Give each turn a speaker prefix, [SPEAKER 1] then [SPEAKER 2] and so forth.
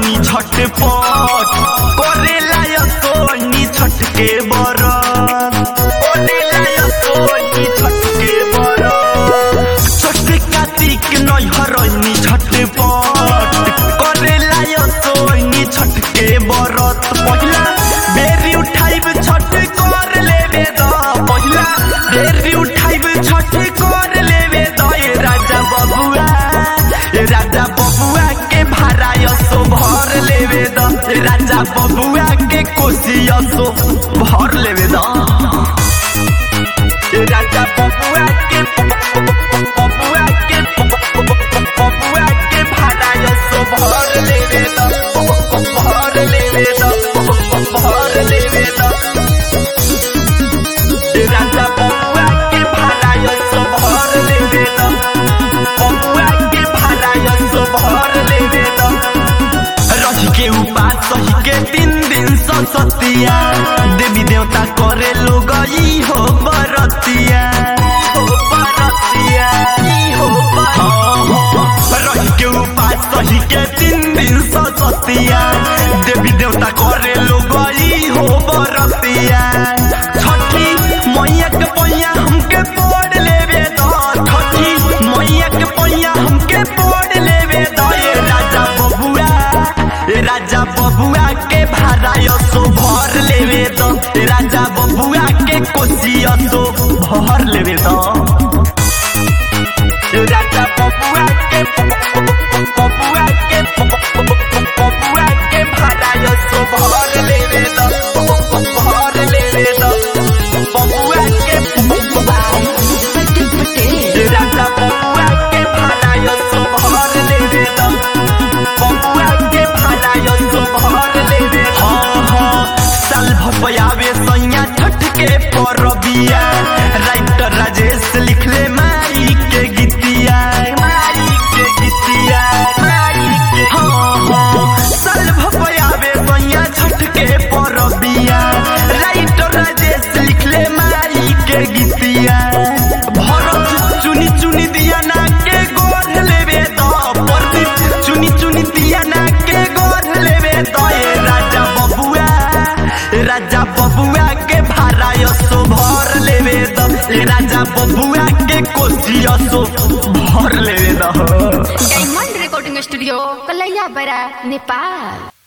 [SPEAKER 1] रहनी झटपट करेला यो सोनी छठ के बरत करेला यो सोनी छठ के बरत छठ कार्तिक नहीं रहनी झटपट करेला यो सोनी छठ के बरत पहिला बेरी उठाइब छठ कर लेवे द पहिला बेरी उठाइब छठ कर लेवे द ए राजा बबुआ ए राजा बबुआ के भाड़ा यसो भर लेवे द ए राजा बबुआ के कोसी यसो भर लेवे द ए राजा बबुआ के बबुआ के बबुआ के भाड़ा यसो भर लेवे द भर लेवे द भर लेवे द ए राजा बबुआ के भाड़ा यसो भर लेवे द बबुआ के भाड़ा यसो भर लेवे द रही के उपास सही के तीन दिन सतिया देवी देवता करे लोग ई हो बरतिया हो बरतिया ई हो बरतिया रही के उपास सही के तीन दिन सतिया देवी देवता करे लोग ई हो बरतिया छठी मैया के पैया हमके पढ़ लेवे द छठी मैया के पैया हमके पढ़ लेवे द ए राजा बबुआ ए राजा बबुआ के भाड़ा यसो भर लेवे द ए राजा बबुआ के कोसी यसो भर लेवे द ए राजा बबुआ के बबुआ के बबुआ के भाड़ा यसो भर लेवे द भर लेवे द बबुआ के ए राजा बबुआ के भाड़ा यसो भर लेवे द बबुआ के भाड़ा यसो भर लेवे द हाँ हाँ साल भपयावे सैया छठ के परबिया राइटर राजेश लिखले माई के गीतिया माई के गीतिया माई के हाँ हाँ साल भपयावे सैया छठ के परबिया राइटर राजेश लिखले माई के गीतिया भरत चुनी चुनी दिया ना के गोर लेवे द प्रदीप चुनी चुनी दिया ना के गोर लेवे द ए राजा बबुआ ए राजा बबुआ के भाड़ा यसो भर लेवे द ए राजा बबुआ के कोसी यसो भर लेवे द
[SPEAKER 2] डायमंड रिकॉर्डिंग स्टूडियो कलैया बड़ा नेपाल